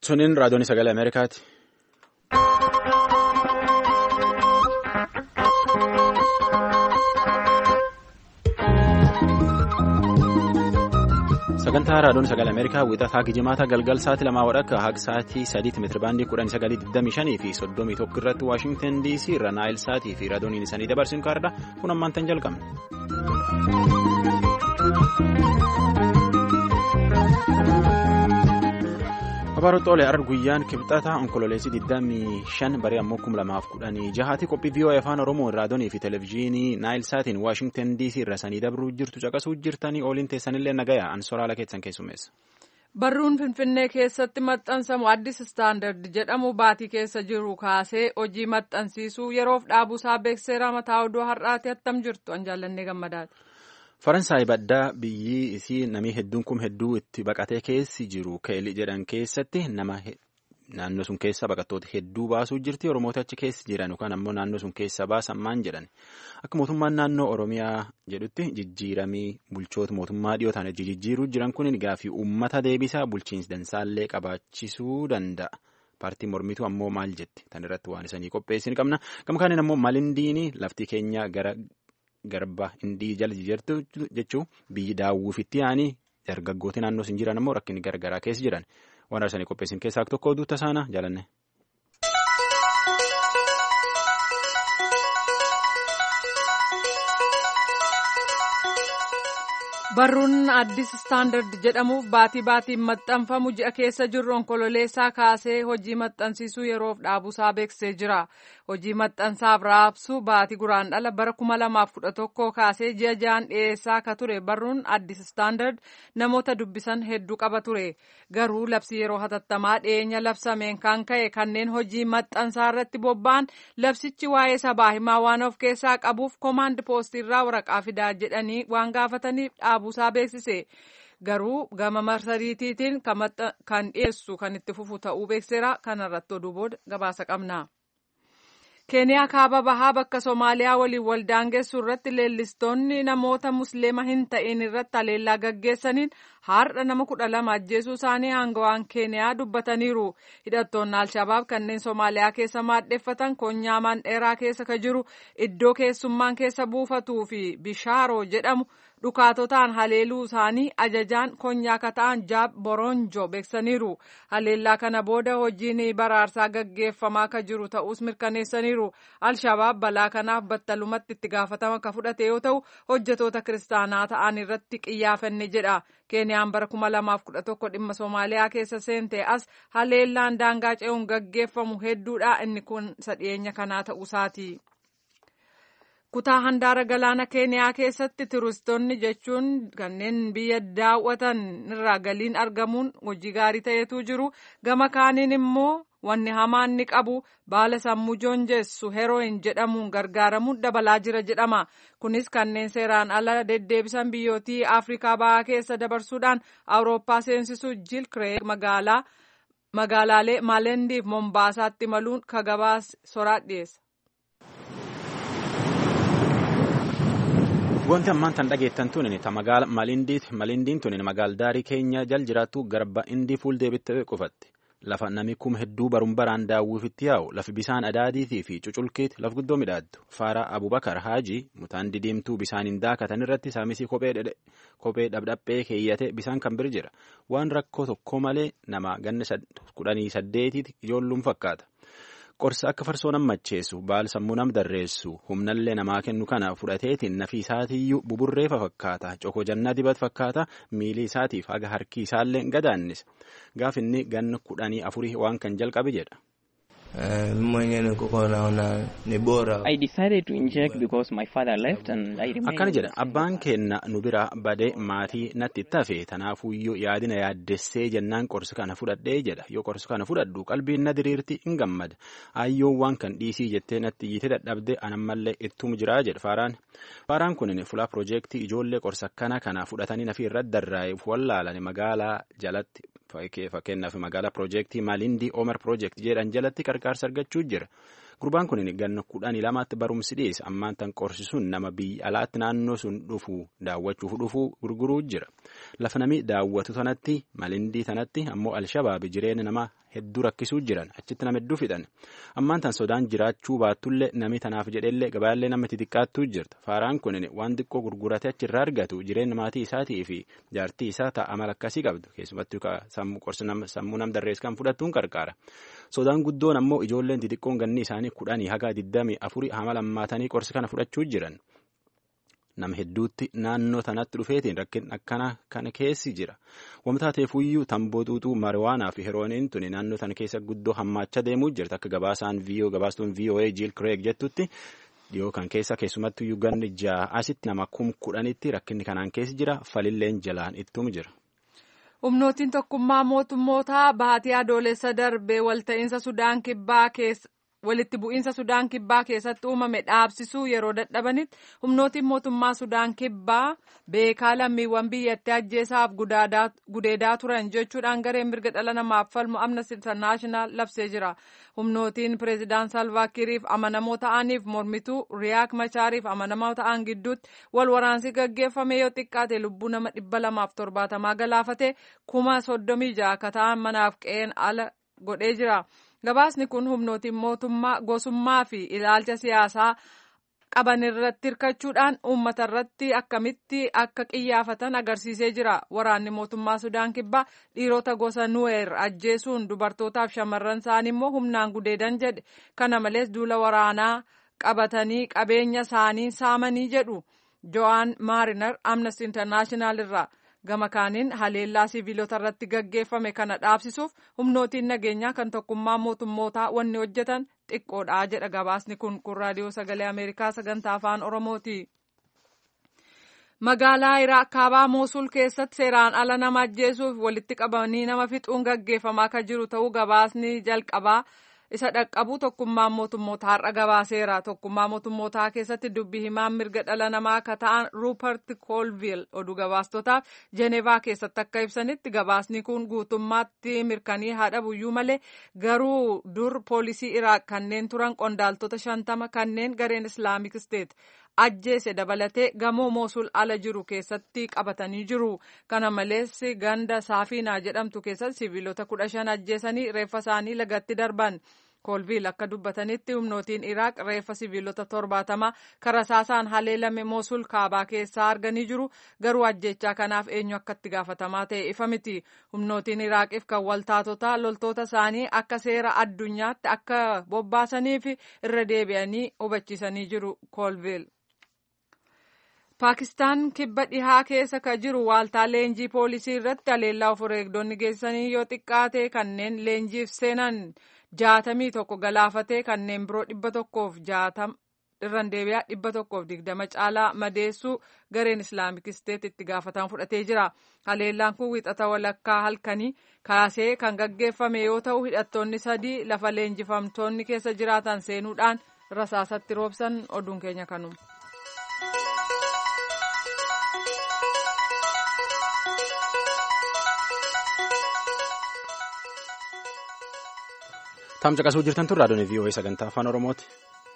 Suniin raadiyoon sagalee Ameerikaati. Sagantaa raadiyoon sagalee Ameerikaa wixataa gijimaata galgal sa'aatii lamaa wadhakka haga sa'aatii sadiitti meetirabaandii kudhan sagalii digdamii shanii fi soddomii tokko irratti Waashingtan DC irra Naayil Saatii fi raadiyooniin isaanii dabarsin kaardha kun ammaan tan jalqabne. Babarootoolee arra guyyaan kibxataa onkololeessii 25 barii ammoo 2016 qophii vii'oo afaan oromoo raadiyoonii fi televezyiinii naayil saatiin waashingtan dc irra sanii dabruu jirtu caqasuu jirtanii ooliin teessanillee nagaya ansoraala keessan keessummeessa. Barruun Finfinnee keessatti maxxansamu addis istaandard jedhamu baatii keessa jiru kaasee hojii maxxansiisuu yeroof dhaabuusaa beekseera mataa oduu har'aati attam jirtu an jaallannee gammadaati. Faransaay baddaa biyyi isii namni hedduun kun hedduu itti baqatee keessi jiru keelii jedhan keessatti nama naannoo sun keessa baqattoota hedduu baasuu jirti oromoota achi keessa jiran yookaan ammoo naannoo sun keessa baasan maan jedhan akka mootummaan naannoo oromiyaa jedhutti jijjiiramii bulchoota mootummaa dhiyoo ta'an jijjiiruu jiran kun gaafii uummata deebisaa bulchiinsi dansaallee qabaachisuu danda'a. Paartiin mormituu ammoo maal jetti tan irratti waan isanii qopheessin qabna gama kaaniin ammoo malindiini lafti keenya gara. Garba indii jala jirtu jechuun biyyi daawwifitti yaa'anii dargaggooti naannoo sun jiran ammoo rakkinni garagaraa keessa jiran waan arsanii qopheessin keessaa tokko oduu tasaana jaalanne. Barruun addis istaandard jedhamuuf baatii baatiin maxxanfamu ji'a keessa jirru onkololeessaa kaasee hojii maxxansiisuu yeroof dhaabuusaa beeksisee jira. Hojii maxxansaaf raabsuu baatii guraandhala bara kuma lamaaf kudha tokkoo kaasee ji'a ja'an dhiyeessaa akka ture barruun addis istaandard namoota dubbisan hedduu qaba ture. Garuu labsi yeroo hatattamaa dhiyeenya labsameen kan ka'e kanneen hojii maxxansaa irratti bobba'an labsichi waa'ee sabaa himaa waan of keessaa qabuuf koomaand poostiirraa waraqaa fidaa jedhanii waan gaafataniif dhaabuusaa beeksise. Garuu gama marsariitiitiin kan dhiyeessu kan itti fufu ta'uu beekseera kanarratti oduu booda gabaasa qabna. keeniyaa kaaba bahaa bakka soomaaliyaa waliin waldaangeessu irratti leellistoonni namoota musliima hin ta'in irratti haleellaa gaggeessaniin har'a nama kudha lama ajjeesuu isaanii aangawaan keeniyaa dubbataniiru hidhattoonni alshabaab kanneen soomaaliyaa keessa maadheffatan konyaa mandheeraa keessa ka jiru iddoo keessummaan keessa buufatuu fi bishaaroo jedhamu dhukaatotaan haleeluu isaanii ajajaan konyaa kata'an jaab boronjo beeksaniiru haleellaa kana booda hojiin baraarsaa gaggeeffamaa ka jiru ta'us mirkaneessaniiru alshabaab balaa kanaaf battalumatti itti gaafatama ka fudhate yoo ta'u hojjetoota kiristaanaa ta'an irratti qiyyaafanne jedha keeniyaan bara kuma lamaaf kudha tokko dhimma soomaaliyaa keessa seente as haleellaan daangaa ce'uun gaggeeffamu hedduudha inni kun sadhiyeenya kanaa ta'uusaati. kutaa handaara galaana keeniyaa keessatti turistoonni jechuun kanneen biyya daawwatan irraa galiin argamuun hojii gaarii ta'etu jiru gama kaaniin immoo wanni hamaan ni qabu baala sammuu joonjessu herooyin jedhamuun gargaaramuun dabalaa jira jedhama kunis kanneen seeraan ala deddeebisan biyyootii afrikaa bahaa keessa dabarsuudhaan awurooppaa seensisu jiil kireeg magaalaa magaalaalee maalendiif mombaasaatti maluun ka gabaas soraa dhiyeessa. Wanti ammaan tan dhageettan tuni ta magaala malindiiti. Malindiin tuni magaaldaarii keenya jal jiraattu garba indii fuul deebittee qofatti. Lafa nami kuma hedduu baruun baraan daawwifitti yaa'u lafi bisaan adaadiitii fi cuculkiiti laf guddoo midhaaddu. Faara Abubakar Haaji mutaan didiimtuu bisaaniin daakatan irratti saamisii kophee dhabdhaphee keeyyate bisaan kan bir jira. Waan rakkoo tokko malee nama ganna kudhanii saddeetiiti ijoolluun fakkaata. Qorsa akka farsoo nam macheessu baal sammuu nam darreessu humnallee namaa kennu kana fudhateetiin nafi isaatiiyyuu buburreefa fakkaata coko jannaa dibat fakkaata miilii isaatiif haga harki isaallee gadaannis gaaf inni ganna kudhanii afurii waan kan jalqabe jedha. Akkana jedha abbaan keenna nu bira badee maatii natti itti hafe tanaafuyyuu yaadina yaaddessee jennaan qorsa kana fudhadhee jedha yoo qorsa kana fudhadhu qalbiin na diriirti hin gammada ayyoon waan kan dhiisii jettee natti iyyite dadhabde anammallee ittum jiraa jedha faaraan faaraan kun fulaa piroojeektii ijoollee qorsa kana kana fudhatanii nafi irratti darraa'eef wallaalan magaalaa jalatti fakkeenyaaf magaalaa piroojeektii maalindii oomer piroojeektii jedhan jalatti qarqaarsa argachuu jira. Gurbaan kun ganna kudhanii lamaatti barumsi dhiyeessa ammaan tan qorsisuun nama biyya alaatti naannoo sun dhufu daawwachuuf dhufu gurguruu jira. Lafa namni daawwatu tanatti malindii tanatti ammoo alshabaabi jireenya nama hedduu rakkisuu jiran achitti nama hedduu fixan ammaan tan sodaan jiraachuu baattullee namni tanaaf jedhellee gabaallee nama xixiqqaattuu jirta faaraan kun waan xiqqoo gurguratee achirraa argatu jireenya maatii isaatii fi jaartii isaa ta'a mala akkasii qabdu keessumattuu sammuu nam darrees kan fudhattuun qarqaara sodaan guddoon ammoo ijoolleen xixiqqoon ganni isaanii kudhanii haga digdamii afurii hamala ammaatanii qorsi kana fudhachuu jiran. nama hedduutti naannoo tanatti dhufeetiin rakkin akkana kana keessi jira wamtaa teefuyyuu tamboo xuuxuu mariwaanaa fi herooniin tuni naannoo tana keessa guddoo hammaachaa deemuu jirti akka gabaasaan viiyoo gabaastuun VOA jiil kireeg jettutti dhiyoo kan keessa keessumattuyyuu ganni ja'a asitti nama kum kudhanitti rakkinni kanaan keessi jira falilleen jalaan ittum jira. humnootiin tokkummaa mootummootaa baatii adoolessa darbee walta'iinsa sudaan kibbaa keessa. walitti bu'iinsa sudaan kibbaa keessatti uumame dhaabsisuu yeroo dadhabanitti humnootiin mootummaa sudaan kibbaa beekaa lammiiwwan biyyattii ajjeesaaf gudeedaa turan jechuudhaan gareen mirga dhala namaaf falmu amnesty international labsee jira humnootiin pireezidaan salvaakiriif amanamoo ta'aniif mormituu riyaak machaariif amanamoo ta'an gidduutti wal waraansi gaggeeffame yoo xiqqaate lubbuu nama dhibba lamaaf torbaatamaa galaafate kuma soddomii ja'a akka ta'an manaaf qe'een ala godhee jira. gabaasni kun humnootiin mootummaa gosummaa fi ilaalcha siyaasaa qaban irratti hirkachuudhaan uummata irratti akkamitti akka qiyyaafatan agarsiisee jira waraanni mootummaa sudaan kibbaa dhiirota gosa nuweer ajjeesuun dubartootaaf shamarran isaanii immoo humnaan gudeedan jedhe kana malees duula waraanaa qabatanii qabeenya isaanii saamanii jedhu jo'aan maarinar amnesty internaashinaal irraa. gama kaaniin haleellaa siviilota irratti gaggeeffame kana dhaabsisuuf humnootiin nageenyaa kan tokkummaa mootummootaa wanni hojjetan xiqqoodha jedha gabaasni kun kun raadiyoo sagalee ameerikaa sagantaa afaan oromooti. magaalaa iraaq kaabaa moosul keessatti seeraan ala nama ajjeesuuf walitti qabanii nama fixuun gaggeeffamaa kan jiru ta'uu gabaasni jalqabaa isa dhaqqabu tokkummaan mootummoota har'a gabaaseera tokkummaa mootummootaa keessatti dubbi himaan mirga dhala namaa akka ta'an ruupert koolviil oduu gabaastotaaf jenevaa keessatti akka ibsanitti gabaasni kun guutummaatti mirkanii haadha buyyuu malee garuu dur poolisii iraaq kanneen turan qondaaltota shantama kanneen gareen islaamik steet ajjeese dabalatee gamoo moosul ala jiru keessatti qabatanii jiru kana malees ganda saafiinaa jedhamtu keessatti siviilota kudha shan ajjeesanii reeffa isaanii lagatti darban koolviil akka dubbatanitti humnootiin iraaq reeffa siviilota torbaatama karasaasaan haleelame moosul kaabaa keessaa arganii jiru garuu ajjechaa kanaaf eenyu akka itti gaafatamaa ta'e ifa miti humnootiin iraaqiif kan waltaatota loltoota isaanii akka seera addunyaatti akka bobbaasaniif irra deebi'anii hubachiisanii jiru koolviil. paakistaan kibba dhihaa keessa ka jiru waaltaa leenjii poolisii irratti haleellaa of eegdonni geessanii yoo xiqqaate kanneen leenjiif seenan jaatamii tokko galaafatee kanneen biroo dhibba tokkoof jaatama irraan deebi'aa dhibba tokkoof digdama caalaa madeessuu gareen islaamik isteet itti gaafatan fudhatee jira haleellaan kun wixata walakkaa halkanii kaasee kan gaggeeffame yoo ta'u hidhattoonni sadii lafa leenjifamtoonni keessa jiraatan seenuudhaan rasaasatti roobsan oduun keenya kanuma. Tamsa qasuu jirtan tun raadiyoon VOA sagantaa afaan Oromooti.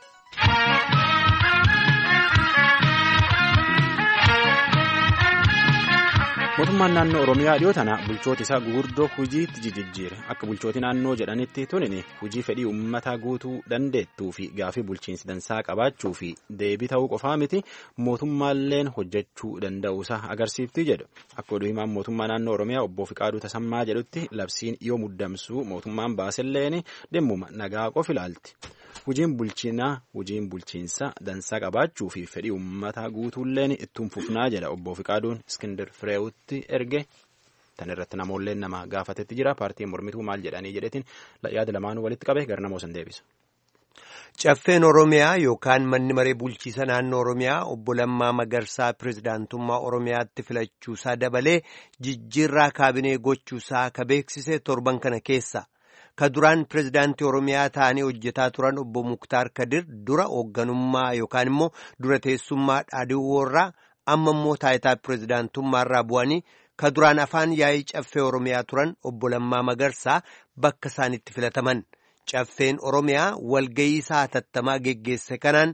Mootummaan naannoo Oromiyaa dhiyoo tana bulchoota isaa gurguddoo hojiitti jijjiire akka bulchooti naannoo jedhanitti tunin hojii fedhii uummataa guutuu dandeettuu fi gaafii bulchiinsi dansaa qabaachuu fi deebii ta'uu qofaa miti mootummaalleen hojjechuu danda'uusaa agarsiifti jedhu akka oduu himaan mootummaa naannoo Oromiyaa obbo Fiqaaduu Tasammaa jedhutti labsiin yoo muddamsuu mootummaan baaselleen dhimma nagaa qof ilaalti. Hojiin bulchiinaa hojiin bulchiinsa dansaa qabaachuu fi fedhii uummataa guutuulleen ittiin fufnaa jedha obbo Fiqaaduun Iskindir Fireewutti erge. Tan irratti namoolleen nama gaafatetti jira. Paartiin mormituu maal jedhanii jedhetiin yaada lamaanuu walitti qabe gara namoo san deebisa. Caffeen Oromiyaa yookaan manni maree bulchiisa naannoo Oromiyaa obbo Lammaa Magarsaa pirezidaantummaa Oromiyaatti filachuusaa dabalee jijjiirraa kaabinee gochuusaa ka beeksise torban kana keessa. ka duraan pirezidaantii oromiyaa ta'anii hojjetaa turan obbo muktaar kadir dura hoogganummaa yookaan immoo dura teessummaa dhaadhiiwwoorraa amma immoo taayitaa pirezidaantummaarraa bu'anii ka duraan afaan yaa'ii caffee oromiyaa turan obbo Lammaa Magarsaa bakka isaanitti filataman caffeen oromiyaa walgayii isaa hatattamaa geggeesse kanaan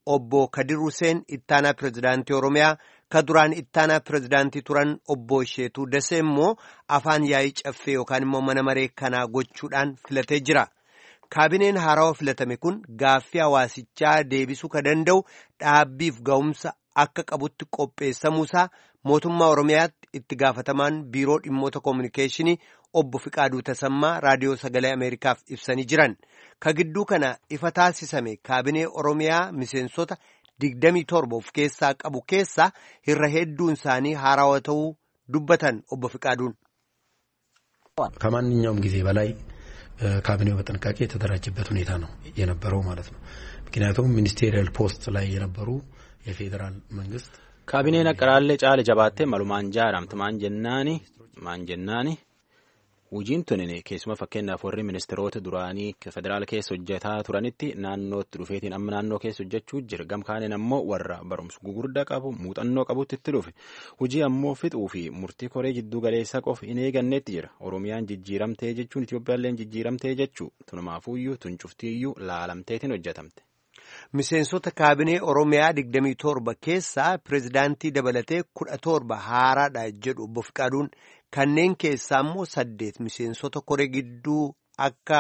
obbo Kadir Huseen ittaanaa pirezidaantii Oromiyaa ka duraan ittaanaa pirezidaantii turan obbo Isheetuu Dasee immoo afaan yaa'ii caffee yookaan immoo mana maree kanaa gochuudhaan filatee jira. Kaabineen haarawaa filatame kun gaaffii hawaasichaa deebisuu ka danda'u dhaabbiif ga'umsa akka qabutti qopheessamuusaa mootummaa Oromiyaatti itti gaafatamaan biiroo dhimmoota koominikeeshinii obbo Fiqaaduu Tasammaa raadiyoo sagalee Ameerikaaf ibsanii jiran. Ka gidduu kana ifa taasisame kaabinee Oromiyaa miseensota digdamii torba of keessaa qabu keessaa irra hedduun isaanii haarawaa ta'uu dubbatan obbo Fiqaaduun. ከማንኛውም ጊዜ በላይ ካቢኔው በጥንቃቄ የተደራጀበት ሁኔታ ነው የነበረው ማለት ነው። ምክንያቱም ሚኒስቴሪያል ፖስት ላይ የነበሩ የፌዴራል መንግስት kaabineen aqaraallee caale jabaattee malumaan jaaramte maan jennaani maan jennaani Hojiin tunin keessuma fakkeenyaaf warri ministeerota duraanii federaala keessa hojjetaa turanitti naannootti dhufeetiin amma naannoo keessa hojjechuu jira. Gamkaaniin ammoo warra barumsa gugurdaa qabu muuxannoo qabutti itti dhufe. Hojii ammoo fixuu fi murtii koree jidduu galeessaa qofa hin eeganneetti jira. Oromiyaan jijjiiramtee jechuun Itoophiyaalleen jijjiiramtee jechuu tunumaafuyyuu tuncuftiiyyuu laalamteetiin hojjetamte. Miseensota kaabinee Oromiyaa 27 keessaa pirezidaantii dabalatee 17 haaraadha jedhu obbo Fiqaaduun kanneen keessaa immoo saddeet miseensota koree gidduu akka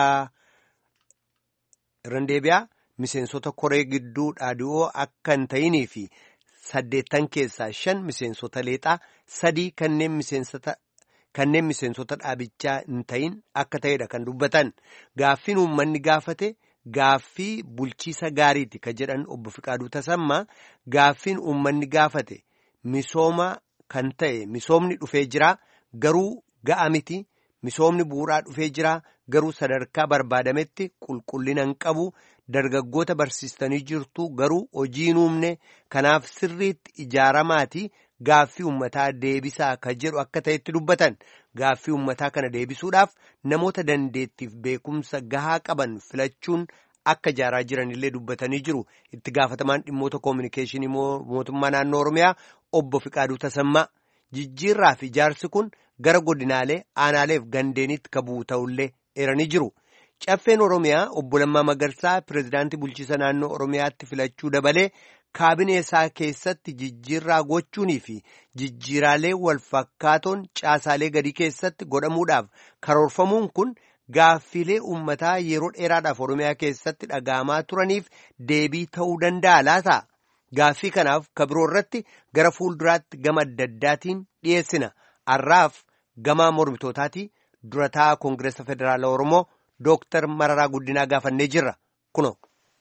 Randeebiyaa miseensota koree gidduu dhaadhi'oo akka hin ta'inii fi saddeettan keessaa shan miseensota leexaa sadii kanneen miseensota. Kanneen miseensota dhaabichaa hin ta'in akka ta'edha kan dubbatan gaaffiin uummanni gaafate. Gaaffii bulchiisa gaariiti ka jedhan obbo Fiqaaduu Tasammaa gaaffiin uummanni gaafate misooma kan ta'e misoomni dhufee jira garuu ga'a miti misoomni bu'uuraa dhufee jira garuu sadarkaa barbaadametti qulqullina hin qabu dargaggoota barsiistanii jirtu garuu hojii hin uumne kanaaf sirriitti ijaaramaati gaaffii uummataa deebisaa ka jedhu akka ta'etti dubbatan gaaffii uummataa kana deebisuudhaaf namoota dandeettiif beekumsa gahaa qaban filachuun akka ijaaraa jiranillee dubbatanii jiru itti gaafatamaan dhimmoota koominikeeshinii mootummaa naannoo oromiyaa obbo Fiqaaduu Tasammaa jijjiirraa fi ijaarsi kun gara godinaalee aanaaleef gandeenitti ka bu'u ta'ullee eeranii jiru. Caffeen Oromiyaa obbo Lammaa Magarsaa pirezidaantii bulchiisa naannoo Oromiyaatti filachuu dabalee kaabinee isaa keessatti jijjiirraa gochuunii fi jijjiiraalee wal fakkaatoon caasaalee gadii keessatti godhamuudhaaf karoorfamuun kun gaaffiilee uummataa yeroo dheeraadhaaf Oromiyaa keessatti dhaga'amaa turaniif deebii ta'uu danda'a laata? Gaaffii kanaaf kabiroo irratti gara fuulduraatti gama adda addaatiin dhiyeessina. Har'aaf gama mormitootaati durataa Koongireesa Federaala Oromoo Dooktar Mararaa Guddinaa gaafannee jirra. Kuno.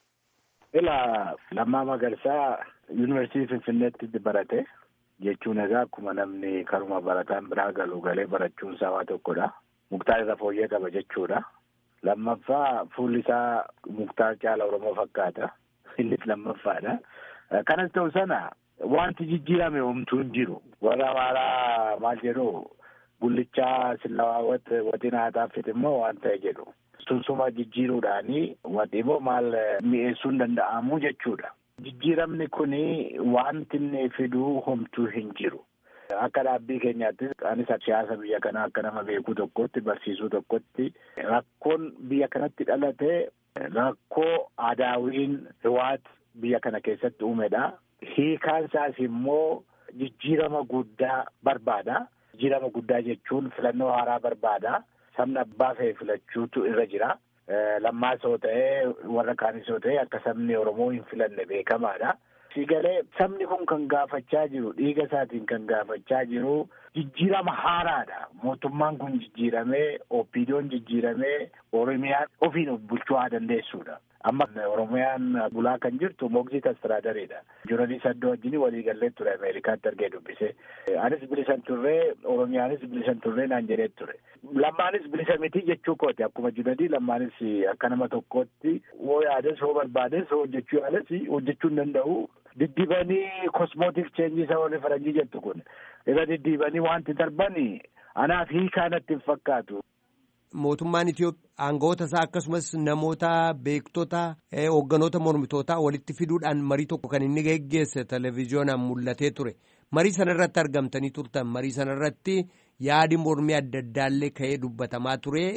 Ila Lammaa Magarsaa yuunivarsiitii Finfinneetti barate jechuun egaa akkuma namni karuma barataan biraa galu galee barachuun isaa waa tokkodha. Muktaar irra fooyyee qaba jechuudha. Lammaffaa fuulli isaa muktaar caala Oromoo fakkaata. Innis lammaffaadha. Kanas ta'u sana wanti jijjiirame homtuu hin jiru. Warra amaaraa maal jedhu gullichaa sillawaawwat waxiin haataafit immoo waan ta'e jedhu. Sunsuma jijjiiruudhaanii wanti immoo maal mi'eessuun danda'amu jechuudha. Jijjiiramni kuni wanti inni fiduu homtuu hin jiru. Akka dhaabbii keenyaattis anis siyaasa biyya kanaa akka nama beekuu tokkotti barsiisuu tokkotti rakkoon biyya kanatti dhalate rakkoo aadaawiin riwaat biyya kana keessatti uumedha. Hiikaan isaas immoo jijjiirama guddaa barbaada. Jijjiirama guddaa jechuun filannoo haaraa barbaada. Sabni abbaa fe'e filachuutu irra jira. Lammaas yoo ta'e warra kaanis yoo ta'e akka sabni Oromoo hin filanne beekamaadha. Sigalee sabni kun kan gaafachaa jiru dhiiga isaatiin kan gaafachaa jiru jijjiirama haaraadha. Mootummaan kun jijjiiramee OPDO'n jijjiiramee Oromiyaan ofiin bulchuu haa dandeessuudha. Amma Oromiyaan bulaa kan jirtu Moogzit Astiraadariidha. Jooralii Saddoo wajjin walii gallee ture Ameerikaatti argee dubbise. Anis bilisan turree Oromiyaanis bilisan turree naan jedhee ture. Lammaanis bilisa miti jechuu kooti akkuma jiradii lammaanis akka nama tokkootti hoo yaades hoo barbaades hoo hojjechuu yaales hojjechuu hin danda'u. Diddibanii kosmootik cheenjii isa warri faranjii jettu kun irra diddibanii wanti darbanii anaaf hiikaa natti hin fakkaatu. Mootummaan Itoophiyaa aangawoota isaa akkasumas namoota beektota hoogganoota mormitootaa walitti fiduudhaan marii tokko kan inni geggeesse televezyiyoonaan mul'atee ture. Marii sana irratti argamtanii turtan. Marii sana irratti yaadi mormii adda addaallee ka'ee dubbatamaa ture.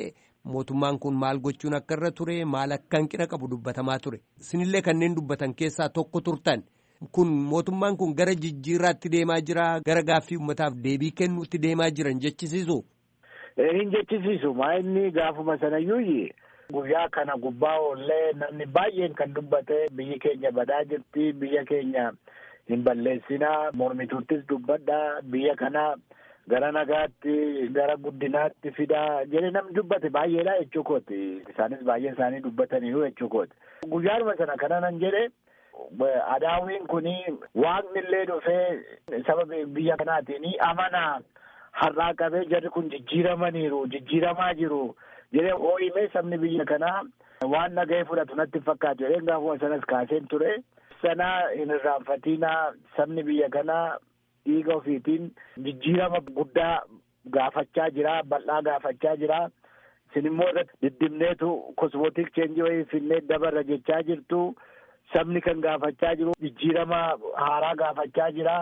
mootummaan kun maal gochuun akka irra ture maal akka hanqina qabu dubbatamaa ture isinillee kanneen dubbatan keessaa tokko turtan kun mootummaan kun gara jijjiirraatti deemaa jira gara gaaffii uummataaf deebii kennuutti deemaa jiran jechisiisu. Hin jechisiisu maa inni gaafuma sanayyuu guyyaa kana gubbaa oollee namni baay'een kan dubbate biyyi keenya badaa jirti biyya keenya hin balleessinaa mormituuttis dubbadha biyya kana gara nagaatti gara guddinaatti fidaa jedhee namni dubbate baay'eedha jechuu kooti isaanis baay'een isaanii dubbataniiru jechuu kooti guyyaadhuma sana kana nan jedhe adaawiin kuni waaqni illee dhufee saba biyya kanaatiin amanaa har'aa qabee jarri kun jijjiiramaniiru jijjiiramaa jiru jedhee hoo'imee sabni biyya kanaa waan nagahee fudhatu natti fakkaatu jedheen gaafuma sanas kaaseen ture sanaa hin irraanfatinaa sabni biyya kanaa dhiiga ofiitiin jijjiirama guddaa gaafachaa jira bal'aa gaafachaa jira isin immoo irratti diddimneetu kosmootik cheenjii wayii finnee dabarra jechaa jirtu sabni kan gaafachaa jiru jijjiirama haaraa gaafachaa jira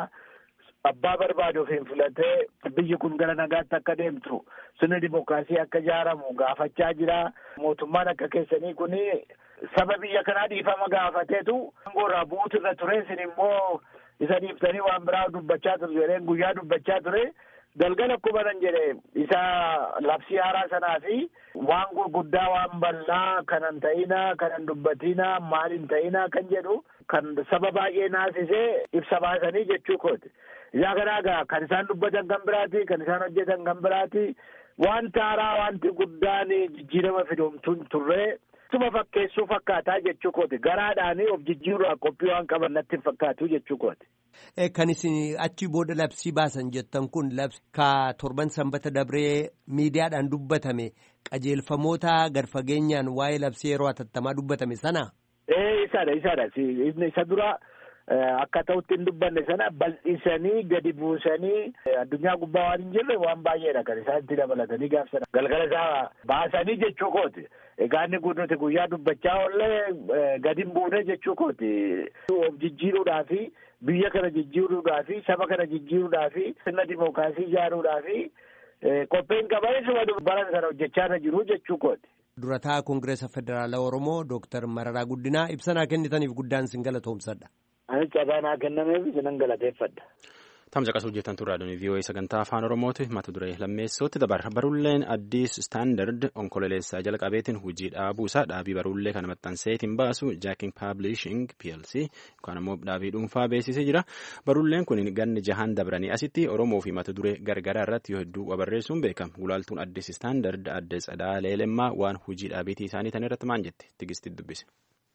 abbaa barbaade ofiin filatee biyyi kun gara nagaatti akka deemtu sirni dimookiraasii akka ijaaramu gaafachaa jira mootummaan akka keessanii kuni saba biyya kanaa dhiifama gaafateetu aangoorraa bu'uutu irra ture isin immoo isa dhiiftanii waan biraa dubbachaa ture jedheen guyyaa dubbachaa ture galgala akkuma nan jedhe isa labsii haaraa sanaa fi waan gurguddaa waan bal'aa kanan ta'inaa kanan dubbatinaa maalin ta'inaa kan jedhu kan saba baay'ee naasisee ibsa baasanii jechuu kooti. Yaa kanaagaa kan isaan dubbatan kan biraati kan isaan hojjetan kan biraati wanti haaraa wanti guddaan jijjiirama fidoomtuun turree tuma fakkeessuu fakkaataa jechuu kooti garaadhaanii of jijjiiruudhaaf qophii waan qaban natti hin fakkaatu jechuu kooti. Kan isin achi booda labsii baasan jettan kun labsi ka torban sanbata dabree miidiyaadhaan dubbatame qajeelfamoota gad fageenyaan waa'ee labsii yeroo hatattamaa dubbatame sana. Ee isadha isadha isa dura. Akka ta'utti hin dubbanne sana bal'isanii gadi buusanii addunyaa gubbaa waan hin jirre waan baay'eedha kan isaan itti dabalatanii gaafsan galgala isaa baasanii jechuu kooti. Egaa inni kun nuti guyyaa dubbachaa oollee gadi hin buune jechuu kooti. Of jijjiiruudhaa fi biyya kana jijjiiruudhaa fi saba kana jijjiiruudhaa fi sirna dimookiraasii ijaaruudhaa fi qophiin qabanis bara sana hojjechaa irra jiru jechuu kooti. Durataa Koongireesa Federaalaa Oromoo Dooktar Mararaa Guddinaa ibsanaa kennitaniif guddaan sin galatoomsadha. Ani carraa naa kennameef isinan galateeffadha. Tamsa qasuu hojjetan turraa doonii VOA sagantaa afaan Oromooti mata duree lammeessootti dabarra barulleen addis staandard onkololeessaa jalqabeetiin hojii dhaabuu isaa dhaabii barullee kana maxxanseetiin baasu jaaking paablishing plc yookaan immoo dhaabii dhuunfaa beeksisee jira barulleen kun ganni jahaan dabranii asitti Oromoo fi mata duree gargaraa irratti yoo hedduu barreessuun beekama gulaaltuun addis staandard adde tsadaa leelemmaa waan hojii dhaabiitii isaanii tan irratti maan jette tigisti dubbise.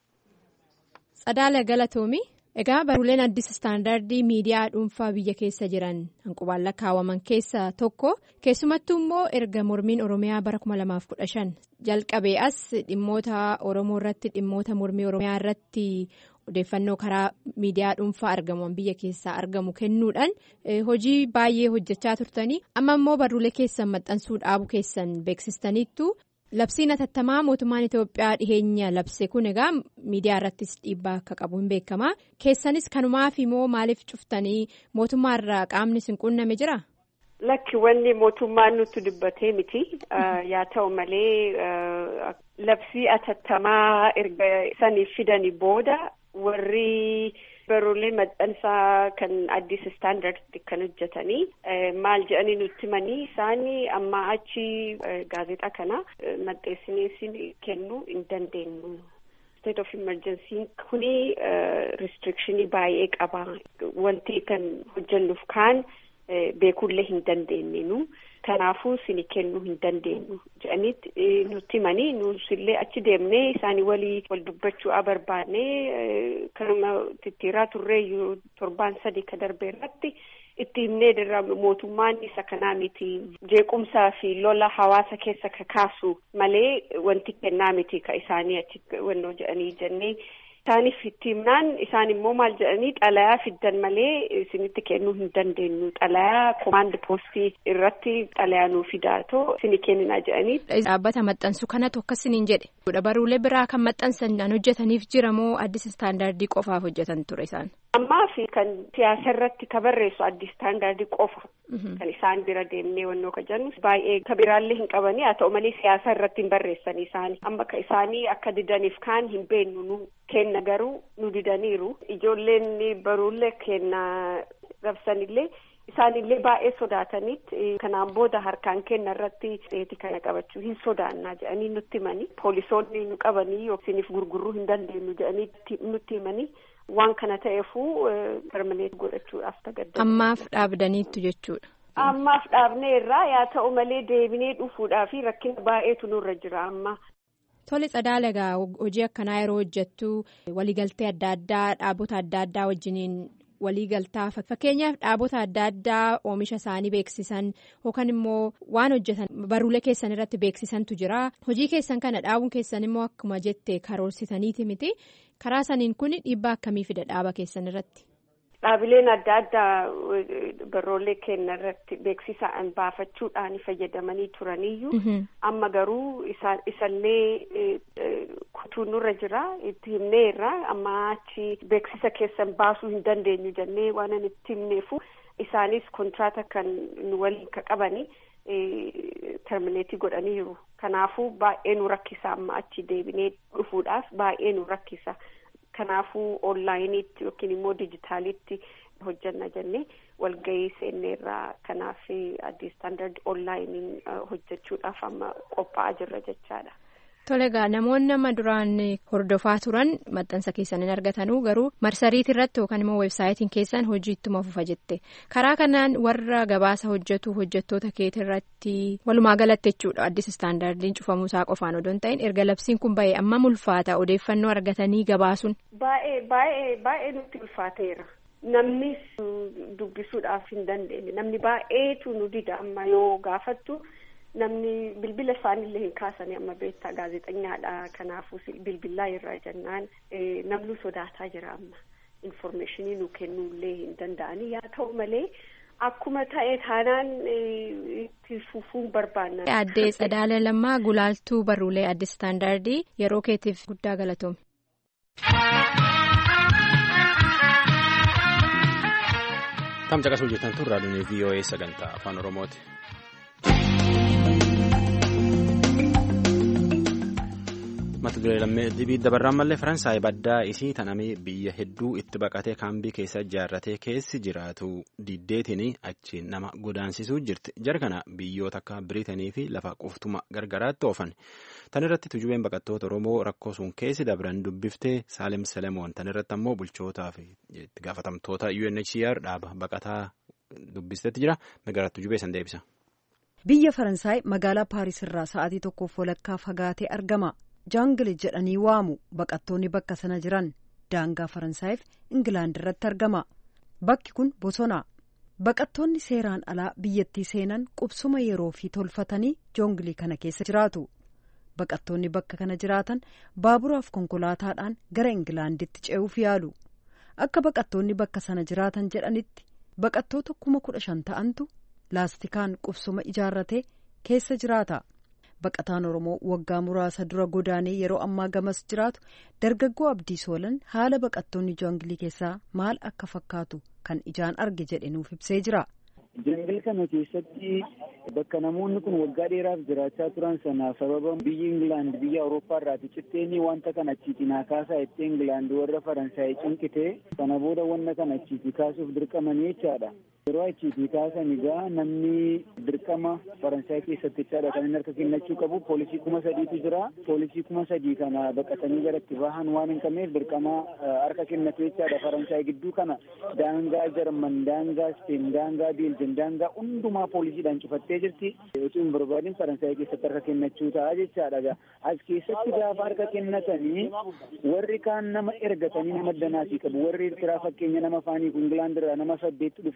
Tsadaala Galatoomi. Egaa baruuleen addis istaandardii miidiyaa dhuunfaa biyya keessa jiran hanqubaan lakkaawwaman keessaa tokko keessumattuu immoo erga mormiin oromiyaa bara 2015 jalqabee as dhimmoota oromoo irratti dhimmoota mormii oromiyaa irratti odeeffannoo karaa miidiyaa dhuunfaa argaman biyya keessaa argamu kennuudhaan hojii baay'ee hojjechaa turtanii amma immoo baruulee keessan maxxansuu dhaabuu keessan beeksistaniittu. Labsiin atattamaa mootummaan Itoophiyaa dhiheenya labse kun egaa miidiyaa irrattis dhiibbaa akka qabu hin beekama. Keessanis kanumaaf immoo maaliif cuftanii mootummaa irraa qaamni sin qunname jira? Lakki wanni mootummaan nutti dubbatee miti. Yaa ta'u malee labsii atattamaa erga saniif fidanii booda warri baruulee maxxansaa kan addis istaandardi kan hojjetanii maal jedhanii nutti himanii isaanii amma achi gaazexaa kana maxxansinee kennuu hin dandeenyu. state of emergency kuni restrictionii baay'ee qaba wanti kan hojjennuuf kaan beekullee hin dandeenyu kanaafuu sini kennuu hin dandeenyu jedhanitti nutti himanii nusillee achi deemnee isaanii walii wal dubbachuu barbaannee kanuma tittiiraa turreeyyuu torbaan sadii ka darbe irratti itti himnee dirra mootummaan isa kanaa miti jeequmsaa fi lola hawaasa keessa ka kaasu malee wanti kennaa miti ka isaanii achi wannoo jedhanii jennee isaaniif itti himnaan isaan immoo maal jedhanii xalayaa fiddan malee isinitti kennuu hin dandeenyu xalayaa komaand poostii irratti xalayaa nuu fidaatoo isini kenninaa jedhanii. Dhaabbata maxxansu kanatu akkasiniin jedhe baruulee biraa kan maxxansan hojjetaniif jira moo addis istaandaardii qofaaf hojjetan ture isaan. ammaa fi kan siyaasa irratti ka barreessu addis istaandaardii qofa kan isaan bira deemnee wannoo ka jennu baay'ee ka biraallee hin qabanii haa ta'u malee siyaasa irratti hin barreessan isaanii amma ka isaanii akka didaniif kaan hin beennu nu kenna garuu nu didaniiru ijoolleen baruullee kenna rabsanillee isaanillee baay'ee sodaatanitti kanaan booda harkaan kenna irratti dheeti kana qabachuu hin sodaannaa jedhanii nutti himanii poolisoonni nu qabanii yookisiniif gurguruu hin dandeenyu jedhanii nutti himanii. waan kana ta'eefuu permaneet godhachuudhaaf tagadda. Ammaaf dhaabdaniittu jechuudha. Ammaaf dhaabnee irraa yaa ta'u malee deebinee dhufuudhaaf rakkina baay'eetu nurra jira amma. Tole Tsadaala egaa hojii akkanaa yeroo hojjettu waliigaltee adda addaa dhaabota adda addaa wajjiniin waliigaltaa fakkeenyaaf dhaabota adda addaa oomisha isaanii beeksisan yookaan immoo waan hojjetan baruulee keessan irratti beeksisantu jira hojii keessan kana dhaabuun keessan immoo akkuma jette karoorsitaniiti miti karaa saniin kun dhiibbaa akkamii fida dhaaba keessan irratti. Dhaabileen adda addaa baroolee kenna irratti beeksisa baafachuudhaan fayyadamanii turaniyyuu amma garuu isallee kutuun nurra jira itti himnee irraa amma achi beeksisa keessan baasuu hin dandeenyu jennee waan itti himneefu isaanis kontraata kan nu waliin ka qabanii termineetii godhaniiru kanaafuu baay'ee nu rakkisa amma achi deebinee dhufuudhaaf baay'ee nu rakkisa. kanaafuu onlaayiniitti yookiin immoo dijitaalitti hojjanna jennee walgahii seenneerraa kanaaf addis istaandard onlaayiniin hojjechuudhaaf amma qophaa'aa jirra jechaadha. Tole egaa namoonni nama duraan hordofaa turan maxxansa keessan hin argatanuu garuu marsariitii irratti yookaan immoo weebsaayitiin keessan hojii ittuma fufa jette karaa kanaan warra gabaasa hojjetu hojjettoota keetii irratti walumaa galatti jechuudha addis istaandardiin cufamuusaa qofaan odoo hin ta'in erga labsiin kun ba'e amma ulfaata odeeffannoo argatanii gabaasuun. Baay'ee baay'ee baay'ee nutti ulfaateera. Namni dubbisuudhaaf hin dandeenye namni baay'eetu nu dida amma yoo gaafattu. namni bilbila isaanillee hin kaasanii amma beektaa gaazexeessaadha kanaafuu bilbilaa irraa jennaan namni sodaataa jira amma informeeshinii nu kennuullee hin danda'anii yaa ta'u malee akkuma ta'e taanaan itti fufuun barbaanna. Addee Tsadaala Lammaa Gulaaltuu Barruulee Addis Istaandardii yeroo keetiif guddaa galatoome. Tamsa qasuu jirtan tun raadiyoon VOA sagantaa afaan Oromooti. mata duree lammee dibii dabarraan mallee faransaay baddaa isii tanamee biyya hedduu itti baqatee kaambii keessa ijaarratee keessi jiraatu diddeetiin achiin nama godaansisuu jirti jara kana biyyoota akka biriitanii fi lafa quftuma gargaraatti oofan tan irratti tujubeen baqattoota oromoo rakkoo sun keessi dabran dubbiftee saalem selemoon tan irratti ammoo bulchootaa fi itti gaafatamtoota UNHCR dhaaba baqataa dubbistetti jira magaalaa tujubee san deebisa. biyya faransaay magaalaa paaris irraa sa'aatii tokkoof walakkaa fagaatee argama. jaangil jedhanii waamu baqattoonni bakka sana jiran daangaa faransaayif ingilaand irratti argama bakki kun bosona baqattoonni seeraan alaa biyyattii seenan qubsuma yeroo fi tolfatanii joongilii kana keessa jiraatu baqattoonni bakka kana jiraatan baaburaaf konkolaataadhaan gara ingilaanditti ce'uuf yaalu akka baqattoonni bakka sana jiraatan jedhanitti baqattoota kuma kudha shan ta'antu laastikaan qubsuma ijaarratee keessa jiraata. baqataan oromoo waggaa muraasa dura godaanee yeroo ammaa gamas jiraatu dargaggoo abdii soolan haala baqattoonni joongilii keessaa maal akka fakkaatu kan ijaan arge jedhe nuuf ibsee jira. Joongil kana keessatti bakka namoonni kun waggaa dheeraaf jiraachaa turan sana sababa biyya Ingilaand biyya Awurooppaa irraati citteeni wanta kana achiitii naa kaasaa itti Ingilaand warra Faransaay cinqite sana booda wanta kana achiitii kaasuuf dirqamanii jechaadha. Yeroo achiitii kaasan egaa namni dirqama Faransaay keessatti jechaadha kan inni harka kennachuu qabu poolisii kuma sadiitu jira. Poolisii kuma sadii kana baqatanii gara itti bahan waan hin qabneef dirqama harka kennatu jechaadha. Faransaay gidduu kana daangaa Jarman, daangaa Speen, daangaa Beeljiin, daangaa hundumaa poolisiidhaan cufattee jirti. Osoo hin barbaadin Faransaay keessatti harka kennachuu ta'a jechaadha. As keessatti gaafa harka kennatanii warri kaan nama ergatanii nama danaasii qabu. Warri Eertiraa fakkeenya nama faanii Ingilaand irraa nama saddeetti dhufee as jira.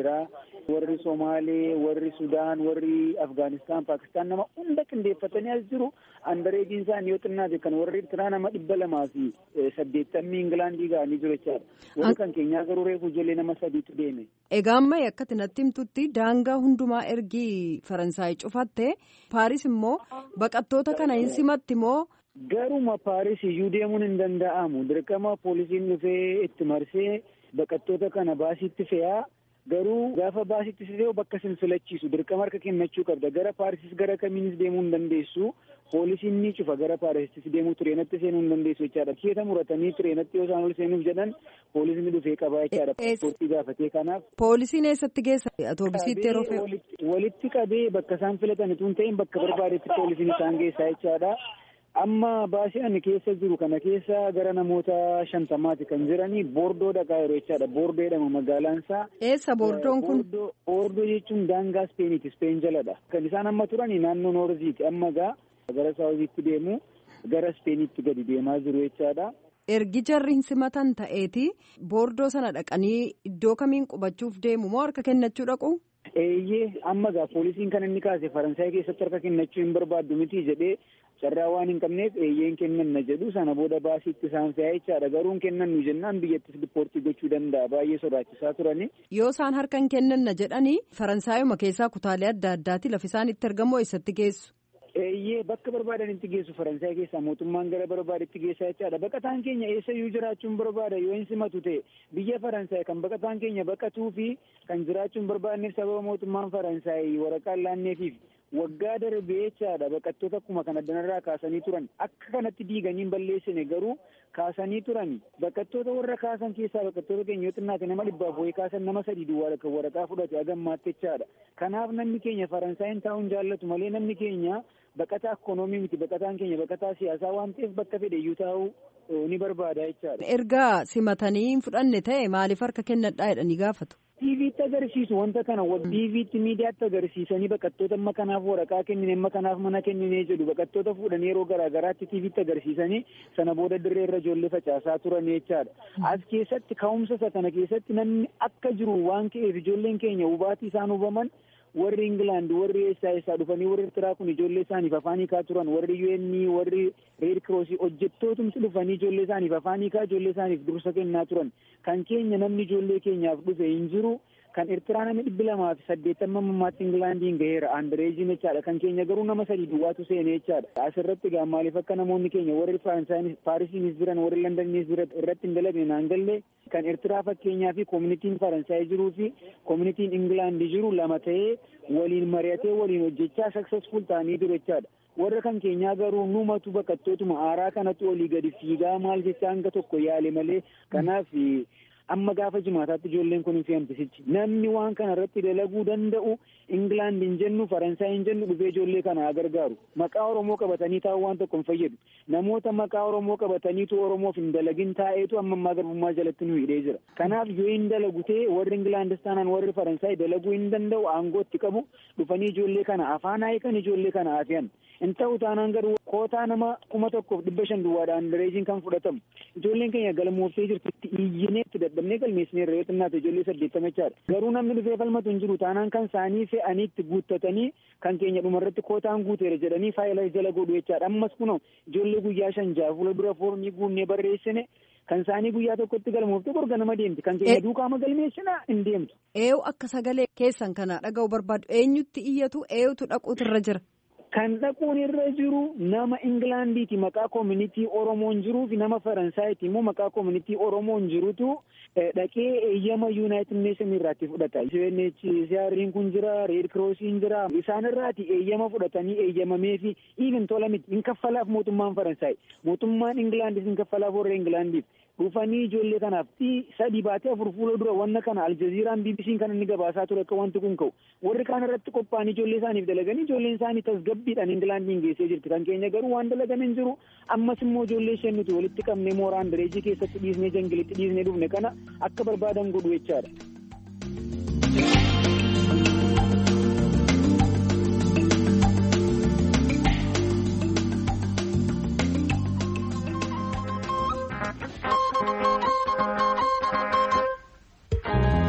jira warri somaalee warri sudaan warri afgaanistaan paakistaan nama hunda qindeeffatanii as jiru andareejiin isaanii yoo xinnaate kan warri Eertiraa nama dhibba lamaa fi saddeettamii Ingilaandii ga'anii jiru jechaadha warri kan keenyaa garuu reefu ijoollee nama sadiitu deeme. Egaa amma akkati natti himtutti daangaa hundumaa ergii Faransaay cufatte Paaris immoo baqattoota kana hin simatti moo. Garuma Paaris iyyuu deemuun hin danda'amu dirqama poolisiin dhufee itti marsee baqattoota kana baasiitti fe'aa garuu gaafa baasiitti fe'u bakka sin filachiisu dirqama harka kennachuu qabda gara Paarisis gara kamiinis deemuu hin dandeessu poolisiin ni cufa gara Paarisittis deemuu tireenatti seenuu hin dandeessu jechaadha keessa muratanii tireenatti yoo isaan ol seenuuf jedhan poolisiin dhufee qabaa jechaadha paaspoortii gaafatee kanaaf. Poolisiin eessatti geessa atoobisiitti yeroo fe'u. Walitti qabee bakka isaan filatan utuu hin ta'in bakka barbaadetti poolisiin isaan geessaa jechaadha. amma baasii ani keessa jiru kana keessa gara namoota shantamaati kan jiranii boordoo dhaqaa yeroo jechaadha boordoo jedhama magaalaan isaa. Eessa boordoon kun? Boordoo jechuun daangaa Ispeeniiti Ispeen jaladha. Kan isaan amma turanii naannoo Noorziiti amma gaa gara Saawuziitti deemu gara Ispeeniitti gadi deemaa jiru jechaadha. Ergi jarri hin simatan ta'eeti boordoo sana dhaqanii iddoo kamiin qubachuuf deemu moo harka kennachuu dhaqu? Eeyyee amma gaa poolisiin kan inni kaase Faransaay keessatti harka kennachuu hin barbaaddu miti jedhee carraa waan hin qabneef eeyyeen kennanna jedhu sana booda baasiitti isaan fe'aa jechaadha garuu hin kennannu jennaan biyyattis dipoortii gochuu danda'a baay'ee sodaachisaa turani. Yoo isaan harka hin kennanna jedhanii Faransaayuma keessaa kutaalee adda addaati lafa isaan itti argamu eessatti geessu? Eeyyee bakka barbaadanitti geessu Faransaay keessaa mootummaan gara barbaadetti geessaa jechaadha. Baqataan keenya eessayyuu jiraachuun barbaada yoo hin simatu ta'e biyya Faransaay kan baqataan keenya baqatuu fi kan jiraachuun barbaadneef sababa mootummaan Faransaay waraqaa laanneefiif waggaa darbee jechaadha baqattoota akkuma kan addanarraa kaasanii turan akka kanatti diiganii hin balleessine garuu kaasanii turan baqattoota warra kaasan keessaa baqattoota keenya yoo xinnaate nama dhibbaaf wayii kaasan nama sadii duwwaa kan waraqaa fudhate agammaatti jechaadha kanaaf namni keenya Faransaayinn taa'uun jaallatu malee namni keenya baqataa ikoonoomii miti baqataan keenya baqataa siyaasaa waan ta'eef bakka fedhe iyyuu taa'uu ni barbaada jechaadha. Erga simatanii hin fudhanne ta'e maaliif harka kennadhaa jedhanii gaafatu? TV'tti agarsiisu wanta kana TV'tti miidiyaatti agarsiisanii baqattoota amma kanaaf waraqaa kennine amma kanaaf mana kennine jedhu baqattoota fuudhanii yeroo garaa garaatti TV'tti agarsiisanii sana booda dirree irra ijoollee facaasaa turan jechaadha. As keessatti ka'umsa isa kana keessatti namni akka jiru waan ka'eef ijoolleen keenya hubaatii isaan hubaman warri Ingilaand warri eessaa eessaa dhufanii warri Eertiraa kun ijoollee isaaniif afaan hiikaa turan warri UN warri Reed Cross hojjettootumti dhufanii ijoollee isaaniif afaan hiikaa ijoollee isaaniif dursa kennaa turan kan keenya namni ijoollee keenyaaf dhufe hin jiru kan Eertiraa namni dhibbi lamaa fi saddeettama mammaatti Ingilaandiin gaheera aandareejiin jechaadha kan keenya garuu nama sadii duwwaatu seene jechaadha asirratti gaa maaliif akka namoonni keenya warri Paarisiinis jiran warri Londaniinis jiran irratti hin dalagne naan galle kan Eertiraa fakkeenyaa fi koomunitiin Faransaay jiruu fi koomunitiin Ingilaandi jiru lama ta'ee waliin mari'atee waliin hojjechaa saksesful ta'anii jiru jechaadha. Warra kan keenyaa garuu numatu baqattootuma aaraa kanatti olii gadi fiigaa maal jecha hanga tokko yaale malee kanaaf amma gaafa jimaataatti ijoolleen kun hin fe'amtisichi namni waan kana irratti dalaguu danda'u Ingilaand hin jennu Faransaay hin jennu dhufee ijoollee kana haa gargaaru maqaa Oromoo qabatanii taa'uu waan tokko hin fayyadu namoota maqaa Oromoo qabataniitu Oromoof hin dalagin taa'eetu amma ammaa garbummaa jalatti nu hidhee jira kanaaf yoo hin dalagu ta'e warri Ingilaandis taanaan warri Faransaay dalaguu hin danda'u aangootti qabu dhufanii ijoollee kana afaan haayikan ijoollee kana hafiyan hin ta'u taanaan garuu kootaa nama kuma tokkoof dhibba shan duwwaadhaan dareejiin kan fudhatamu ijoolleen keenya galmooftee jirti itti iyyinee itti dadhabnee galmeessinee irra yoo xinnaate ijoollee saddeettama jechaadha garuu namni dhufee falmatu hin jiru taanaan kan saanii fe'anii itti guuttatanii kan keenya dhumarratti kootaan guuteera jedhanii faayila jala godhu jechaadha ammas kunoo ijoollee guyyaa shan jaha fuula dura foormii guunnee barreessine kan isaanii guyyaa tokkotti galmoofte borga nama deemti kan keenya duukaama galmeessinaa hin deemtu. Eeyu akka sagalee keessan kana dhaga'u barbaadu eenyutti iyyatu eeyutu dhaquutu irra jira. Kan dhaquun irra jiru nama Ingilaandiiti maqaa koomunitii Oromoon jiruu fi nama Faransaayiti immoo maqaa koomunitii Oromoon jirutu dhaqee eeyyama Yuunaayitid Neeshin irraatti fudhata. UNHCR'n kun jira, Reed Crossiin jira. Isaan irraati eeyyama fudhatanii eeyyamamee fi even tola miti hin kaffalaaf mootummaan Faransaay. Mootummaan Ingilaandis hin kaffalaaf warra Ingilaandiif. dhufanii ijoollee kanaaf sadii baatee afur fuula dura wanna kana aljaziiraan bbc'n kan inni gabaasaa ture akka wanti kun ka'u warri kaan irratti qophaa'anii ijoollee isaaniif dalaganii ijoolleen isaanii tasgabbiidhaan ingilaandiin geessee jirti kan keenya garuu waan dalagan hin jiru ammas immoo ijoollee isheen nuti walitti qabnee mooraan dareejii keessatti dhiisnee jangilitti dhiisnee dhufne kana akka barbaadan godhu jechaadha.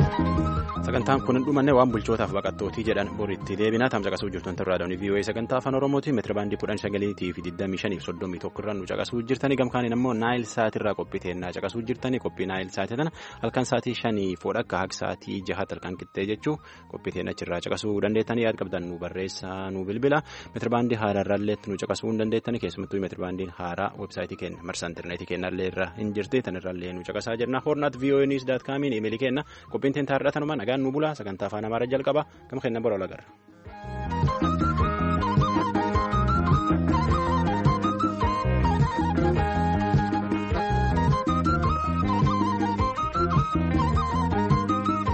sagantaan kun hin dhumanne waan bulchootaaf baqattootii jedhan boritti deebinaa tamsa qasuu jirtan turraa dhawni vii'oo'ee sagantaa afaan oromootiin meetira baandii kudhan sagaliitii fi digdamii shaniif soddomii tokko irraa nu caqasuu jirtanii gamkaaniin ammoo naayil saatirraa qophii teennaa caqasuu jirtanii qophii naayil saatii tana halkan saatii shanii foodha akka haq saatii jahat halkan qixxee jechuu qophii teennachirraa caqasuu dandeettanii yaad qabdan nu barreessaa nu bilbila meetira baandii haaraarraallee nu caqasuu hin dandeettanii keessumattuu meetira baandiin haaraa weebsaayitii keenya marsa intarneetii keenyallee irra hin jirti tanirraallee nu caqasaa jirna hornaat vii'oo'ee niis daat kaamiin imeelii kenna qophiin teenya har'a tanuma nagaan nu bulaa sagantaa afaan amaaraa jalqaba gama kennan bora olagarra.